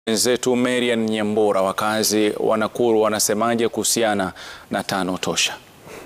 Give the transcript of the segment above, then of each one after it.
Wenzetu Marian Nyambura, wakazi wa Nakuru wanasemaje kuhusiana na tano tosha?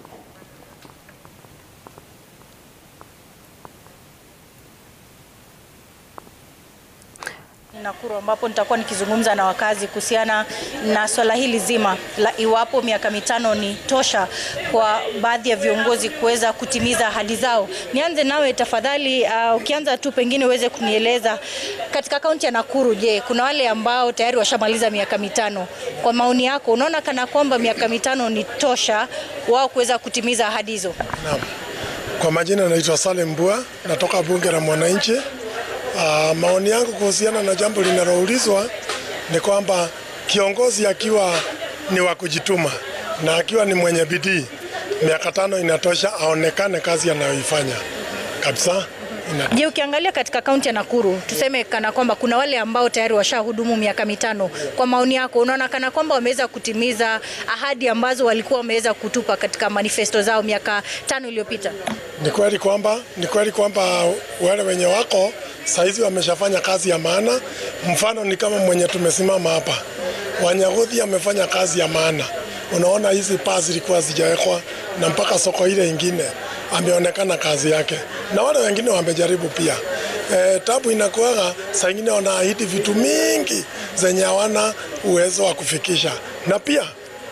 Nakuru ambapo nitakuwa nikizungumza na wakazi kuhusiana na swala hili zima la iwapo miaka mitano ni tosha kwa baadhi ya viongozi kuweza kutimiza ahadi zao. Nianze nawe tafadhali, uh, ukianza tu pengine uweze kunieleza katika kaunti ya Nakuru, je, kuna wale ambao tayari washamaliza miaka mitano. Kwa maoni yako, unaona kana kwamba miaka mitano ni tosha wao kuweza kutimiza ahadi hizo? Naam. Kwa majina naitwa Salim Mbua, natoka bunge la mwananchi. Uh, maoni yangu kuhusiana na jambo linaloulizwa ni kwamba kiongozi akiwa ni wa kujituma na akiwa ni mwenye bidii, miaka tano inatosha, aonekane kazi anayoifanya kabisa. Ina... Je, ukiangalia katika kaunti ya Nakuru tuseme kana kwamba kuna wale ambao tayari washahudumu miaka mitano, kwa maoni yako unaona kana kwamba wameweza kutimiza ahadi ambazo walikuwa wameweza kutupa katika manifesto zao miaka tano iliyopita? Ni kweli kwamba ni kweli kwamba wale wenye wako saizi wameshafanya kazi ya maana. Mfano ni kama mwenye tumesimama hapa, Wanyagodhi amefanya kazi ya maana. Unaona hizi paa zilikuwa zijawekwa na mpaka soko ile ingine ameonekana kazi yake, na wale wengine wamejaribu pia. E, tabu inakuwaga saa ingine wanaahidi vitu mingi zenye hawana uwezo wa kufikisha, na pia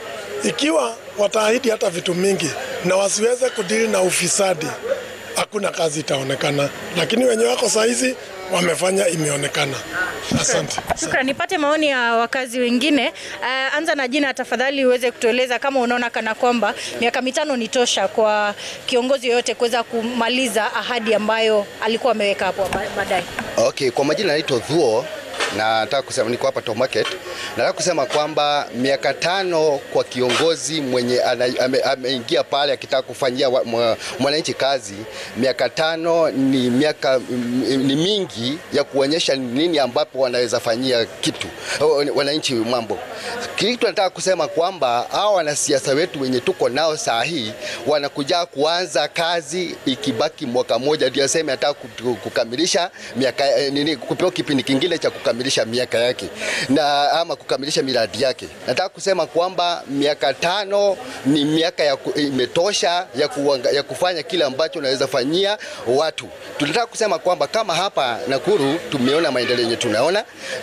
ikiwa wataahidi hata vitu mingi na wasiweze kudili na ufisadi, hakuna kazi itaonekana, lakini wenye wako saizi wamefanya, imeonekana. Asante. Shukran. Nipate maoni ya wakazi wengine. Uh, anza na jina tafadhali, uweze kutueleza kama unaona kana kwamba miaka mitano ni tosha kwa kiongozi yoyote kuweza kumaliza ahadi ambayo alikuwa ameweka hapo baadaye. Okay, kwa majina naitwa Dhuo na nataka kusema niko hapa Top Market. Nataka kusema kwamba miaka tano kwa kiongozi mwenye ameingia ame pale akitaka kufanyia mwananchi kazi, miaka tano ni miaka ni mingi ya kuonyesha nini ambapo wanaweza fanyia kitu wananchi mambo. Kitu nataka kusema kwamba hao wanasiasa wetu wenye tuko nao saa hii wanakuja kuanza kazi ikibaki mwaka moja, ndio aseme nataka kukamilisha miaka nini, kupewa kipindi kingine cha kukamilisha miaka yake na ama kukamilisha miradi yake. Nataka kusema kwamba miaka tano ni miaka ya ku, imetosha ya, kuwanga, ya kufanya kile ambacho unaweza fanyia watu. Tunataka kusema kwamba kama hapa Nakuru tumeona maendeleo yenye tunaona,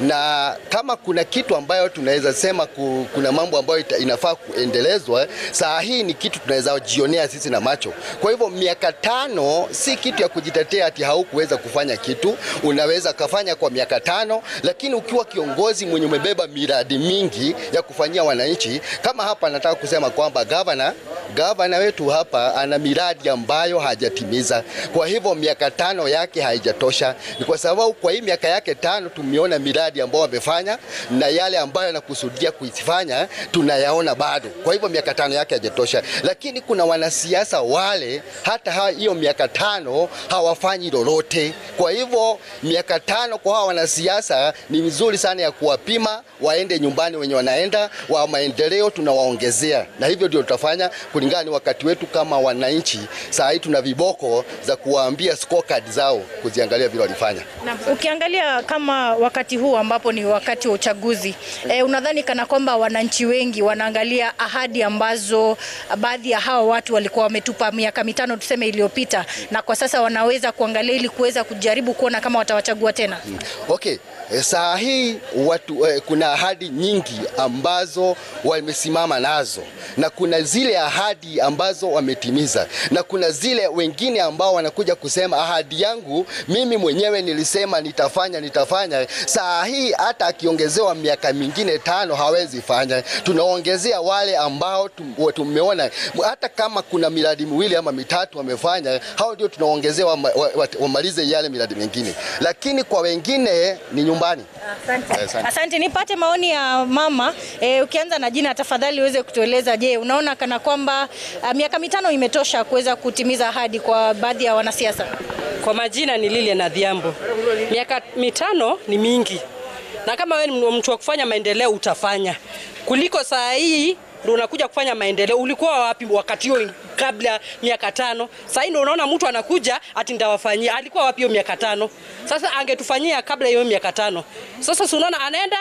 na kama kuna kitu ambayo tunaweza sema ku, kuna mambo ambayo ita, inafaa kuendelezwa, saa hii ni kitu tunaweza jionea sisi na macho. Kwa hivyo miaka tano si kitu ya kujitetea ati haukuweza kufanya kitu, unaweza kafanya kwa miaka tano lakini ukiwa kiongozi mwenye umebeba miradi mingi ya kufanyia wananchi, kama hapa nataka kusema kwamba gavana gavana wetu hapa ana miradi ambayo hajatimiza. Kwa hivyo miaka tano yake haijatosha, ni kwa sababu kwa hii miaka yake tano tumeona miradi ambayo amefanya na yale ambayo anakusudia kuifanya tunayaona bado. Kwa hivyo miaka tano yake haijatosha, lakini kuna wanasiasa wale hata hiyo miaka tano hawafanyi lolote. Kwa hivyo miaka tano kwa hawa wanasiasa ni vizuri sana ya kuwapima waende nyumbani wenye wanaenda wa maendeleo tunawaongezea, na hivyo ndio tutafanya kulingana ni wakati wetu kama wananchi. Saa hii tuna viboko za kuwaambia scorecard zao kuziangalia vile walifanya. Na ukiangalia kama wakati huu ambapo ni wakati wa uchaguzi e, unadhani kana kwamba wananchi wengi wanaangalia ahadi ambazo baadhi ya hawa watu walikuwa wametupa miaka mitano tuseme iliyopita, na kwa sasa wanaweza kuangalia ili kuweza kujaribu kuona kama watawachagua tena? Hmm. Okay. Saa hii watu, eh, kuna ahadi nyingi ambazo wamesimama nazo na kuna zile ahadi ambazo wametimiza na kuna zile wengine ambao wanakuja kusema ahadi yangu mimi mwenyewe nilisema nitafanya nitafanya. Saa hii hata akiongezewa miaka mingine tano hawezi fanya. Tunaongezea wale ambao tumeona hata kama kuna miradi miwili ama mitatu wamefanya, hao ndio tunaongezewa wamalize yale miradi mingine, lakini kwa wengine ni nyumbani. Asante. Asante. Asante. Nipate maoni ya mama e, ukianza na jina tafadhali uweze kutueleza, je, unaona kana kwamba uh, miaka mitano imetosha kuweza kutimiza ahadi kwa baadhi ya wanasiasa? Kwa majina ni Lilian Adhiambo. Miaka mitano ni mingi, na kama wewe ni mtu wa kufanya maendeleo utafanya kuliko saa hii ndio unakuja kufanya maendeleo. Ulikuwa wapi wakati huo kabla miaka tano? Sasa ndio unaona mtu anakuja ati ndawafanyia. Alikuwa wapi hiyo miaka tano? Sasa angetufanyia kabla hiyo miaka tano. Sasa si unaona anaenda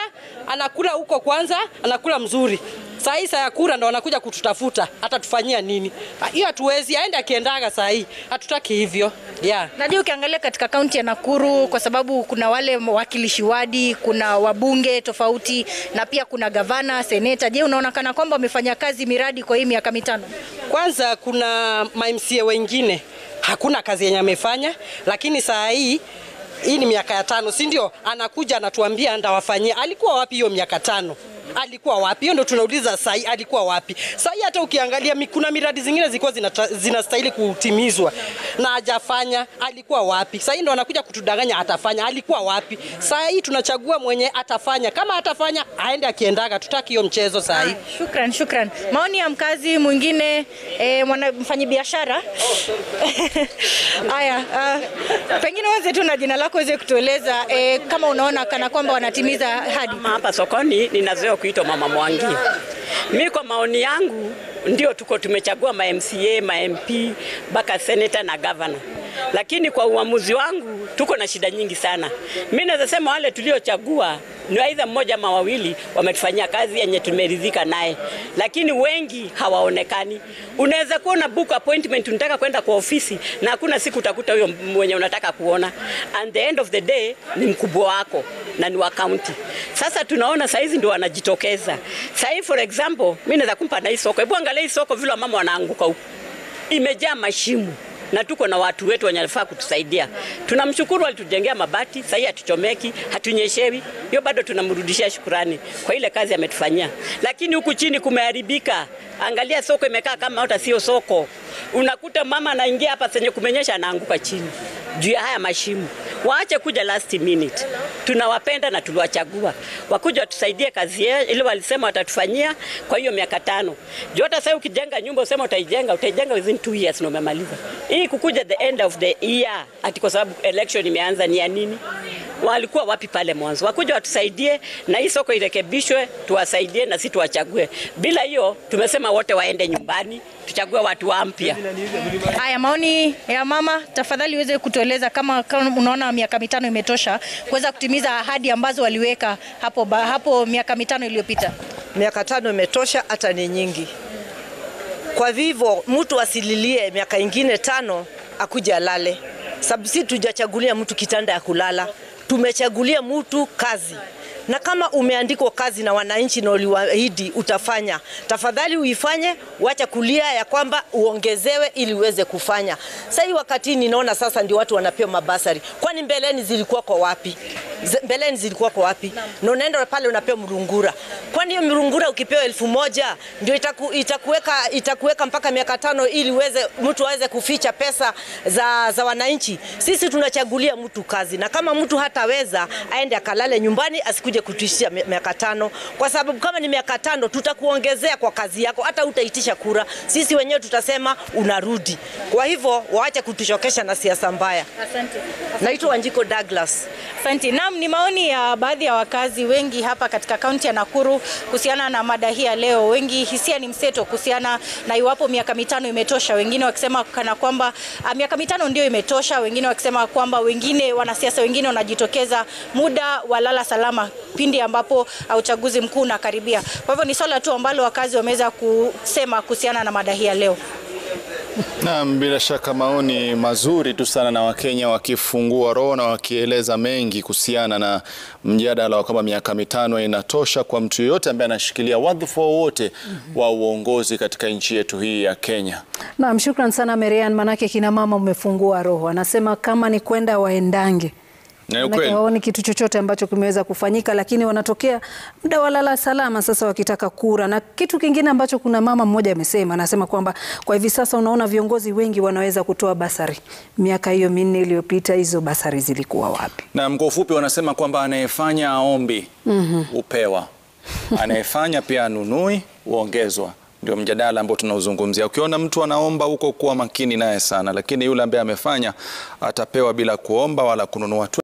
anakula huko kwanza, anakula mzuri. Saa hii saa ya kura ndo wanakuja kututafuta, atatufanyia nini? Hiyo hatuwezi, aende akiendaga saa hii, hatutaki hivyo yeah. Najua ukiangalia katika kaunti ya Nakuru kwa sababu kuna wale wawakilishi wadi, kuna wabunge tofauti na pia kuna gavana, seneta. Je, unaona kana kwamba wamefanya kazi miradi kwa hii miaka mitano? Kwanza kuna ma-MCA wengine hakuna kazi yenye amefanya, lakini saa hii hii ni miaka ya tano, si ndio? Anakuja anatuambia ndawafanyia. Alikuwa wapi hiyo miaka tano? Alikuwa wapi? Hiyo ndo tunauliza saa hii, alikuwa wapi? Saa hii hata ukiangalia mi- kuna miradi zingine zilikuwa zinata- zinastahili kutimizwa na hajafanya. Alikuwa wapi? Saa hii ndo anakuja kutudanganya atafanya. Alikuwa wapi? Saa hii tunachagua mwenye atafanya. Kama atafanya aende akiendaga, tutaki hiyo mchezo saa hii. Shukran, shukran. Maoni ya mkazi mwingine eh, mwana mfanyabiashara. Haya, uh, pengine uanze tu na jina lako uweze kutueleza eh, kama unaona kana kwamba wanatimiza ahadi. Mama hapa sokoni ninazoea kuitwa Mama Mwangi. Mi kwa maoni yangu ndio tuko tumechagua ma MCA, ma MP, mpaka senator na governor. Lakini kwa uamuzi wangu tuko na shida nyingi sana. Mi naweza sema wale tuliochagua ni aidha mmoja ama wawili wametufanyia kazi yenye tumeridhika naye, lakini wengi hawaonekani. Unaweza kuwa una book appointment, unataka kwenda kwa ofisi na hakuna siku utakuta huyo mwenye unataka kuona, and the end of the day ni mkubwa wako na ni wa county. Sasa tunaona saizi ndio wanajitokeza. Sahii for example, mimi naweza kumpa na hii soko. Hebu angalia hii soko vile mama wanaanguka huku, imejaa mashimo na tuko na watu wetu wenye wanafaa kutusaidia. Tunamshukuru alitujengea mabati, sasa hii hatuchomeki, hatunyeshewi. Hiyo bado tunamrudishia shukurani kwa ile kazi ametufanyia, lakini huku chini kumeharibika. Angalia soko imekaa kama hata sio soko. Unakuta mama anaingia hapa senye kumenyesha, anaanguka chini juu ya haya mashimo. Waache kuja last minute. Tunawapenda na tuliwachagua wakuja watusaidie kazi yao, ile walisema watatufanyia kwa hiyo miaka tano. Juu hata sasa ukijenga nyumba usema utaijenga, utaijenga within two years na umemaliza. Hii kukuja the end of the year ati kwa sababu election imeanza ni ya nini? Walikuwa wapi pale mwanzo? Wakuja watusaidie na hii soko irekebishwe, tuwasaidie na sisi tuwachague. Bila hiyo tumesema wote waende nyumbani, tuchague watu wampya. Haya, maoni ya mama, tafadhali uweze kutueleza kama, kama unaona miaka mitano imetosha kuweza kutimiza ahadi ambazo waliweka hapo, ba, hapo miaka mitano iliyopita. miaka tano imetosha, hata ni nyingi. Kwa vivyo mtu asililie miaka ingine tano akuja alale, sababu si tujachagulia mtu kitanda ya kulala, tumechagulia mtu kazi na kama umeandikwa kazi na wananchi na uliwaahidi utafanya, tafadhali uifanye, wacha kulia ya kwamba uongezewe ili uweze kufanya. Sasa hii wakati ninaona sasa ndio watu wanapewa mabasari, kwani mbeleni zilikuwa kwa wapi? Z- Mbeleni zilikuwa kwa wapi? Na unaenda pale unapewa mrungura, kwani hiyo mrungura ukipewa elfu moja ndio itaku, itakuweka, itakuweka mpaka miaka tano ili uweze mtu aweze kuficha pesa za, za wananchi. Sisi tunachagulia mtu kazi, na kama mtu hataweza aende akalale nyumbani, asikuje kutuishia mi- miaka tano, kwa sababu kama ni miaka tano tutakuongezea kwa kazi yako, hata utaitisha kura. Sisi wenyewe tutasema unarudi. Kwa hivyo waache kutuchokesha na siasa mbaya. Asante. Naitwa Wanjiko Douglas. Asante. Naam, ni maoni ya baadhi ya wakazi wengi hapa katika kaunti ya Nakuru kuhusiana na mada hii ya leo. Wengi hisia ni mseto kuhusiana na iwapo miaka mitano imetosha, wengine wakisema kana kwamba ah, miaka mitano ndio imetosha, wengine wakisema kwamba wengine wanasiasa wengine wanajitokeza muda wa lala salama pindi ambapo ah, uchaguzi mkuu unakaribia. Kwa hivyo ni swala tu ambalo wakazi wameweza kusema kuhusiana na mada hii ya leo. Naam, bila shaka maoni mazuri tu sana na Wakenya wakifungua roho na wakieleza mengi kuhusiana na mjadala wa kama miaka mitano inatosha kwa mtu yeyote ambaye anashikilia wadhifa wowote wa uongozi katika nchi yetu hii ya Kenya. Naam, shukran sana Marian, manake kina mama umefungua roho. Anasema kama ni kwenda waendange Na ni Manake ukweli. hawaoni kitu chochote ambacho kimeweza kufanyika, lakini wanatokea muda wa lala salama sasa wakitaka kura. Na kitu kingine ambacho kuna mama mmoja amesema, anasema kwamba kwa hivi sasa unaona viongozi wengi wanaweza kutoa basari. Miaka hiyo minne iliyopita hizo basari zilikuwa wapi? Na kwa ufupi wanasema kwamba anayefanya aombi hupewa, anayefanya pia anunui huongezwa. Ndio mjadala ambao tunauzungumzia. Ukiona mtu anaomba huko, kuwa makini naye sana, lakini yule ambaye amefanya atapewa bila kuomba wala kununua tu.